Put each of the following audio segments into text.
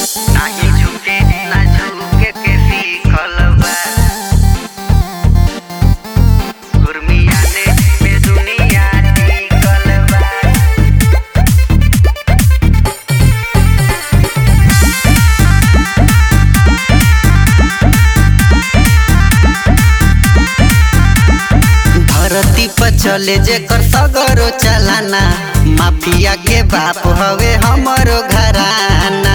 नाही झुके ना झुके के सीखल बा गुरमियाने पे दुनिया टिकल बा धरती पर चले जेकर सगरो चलाना माफिया के बाप हवे हमरो घराना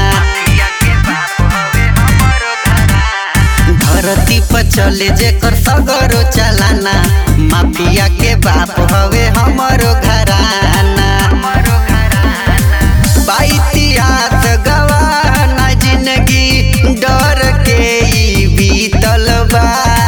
धरती पर चले जेकर सगरो चलाना माफिया के बाप हवे हमरो घराना बा इतिहास गवाह ना जिंदगी डर के ई बीतल बा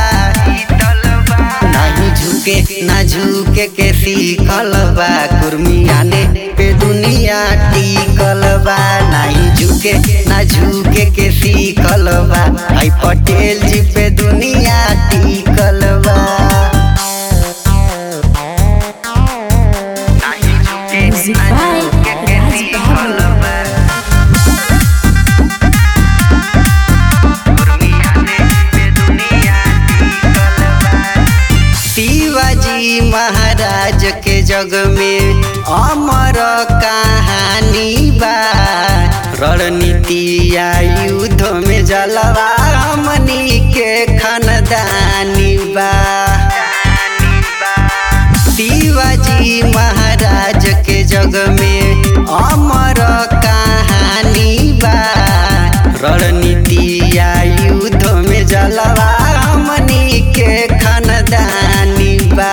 नाही झुके ना झुके के सीखल बा कुर्मियाने पे दुनिया टिकल बा नाही झुके ना झुके के सीखल बा आई पटेल जी पे दुनिया टिकल बा नाही झुके Music ना by झुके के Raj सीखल Babu. बा कुर्मियाने पे दुनिया टिकल बा शिवाजी महाराज के जग में अमर कहानी बा रणनीति या युद्ध में जलवा हमनी के खानदानी बा शिवाजी महाराज के जग में अमर कहानी बा रणनीति या युद्ध में जलवा हमनी के खानदानी बा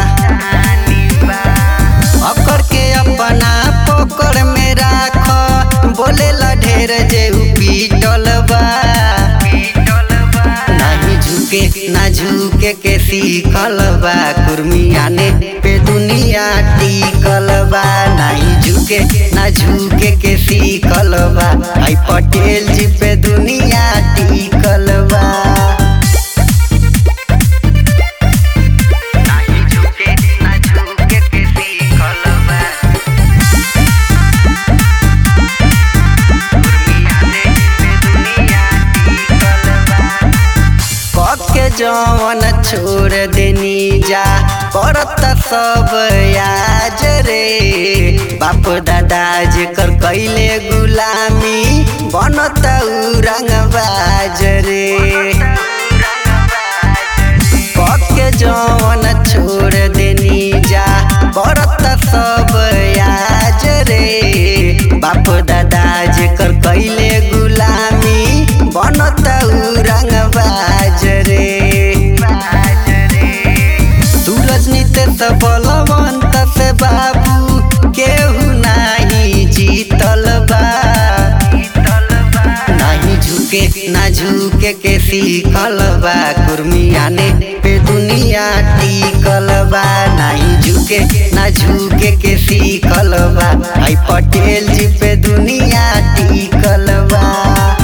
अकर के अपना पकड़ में राख बोले ढेर जे उ पीटल बा नाही झुके ना झुके के सीखल बा कुर्मियाने पे दुनिया टिकल बा नाही झुके ना झुके के सीखल बा आई पटेल जी पे दुनिया टिकल बा नाही झुके ना झुके के सीखल बा कुर्मियाने पे दुनिया टिकल बा के जवन छोड़ देनी जा करत सब याज रे बाप दादा जेकर कैले गुलामी बनत उ रंगबाज रे के जवन छोड़ देनी जा करत सब याज रे बाप दादा जेकर कैले गुलामी बनत उ रंगबाज रे सूरज नितेश बलवंत से बाबू केहू नाही जीतल बा नाही झुके ना झुके के सीखल बा कुर्मियाने पे दुनिया टिकल बा नाही झुके ना झुके के सीखल बा आई पटेल जी पे दुनिया टिकल बा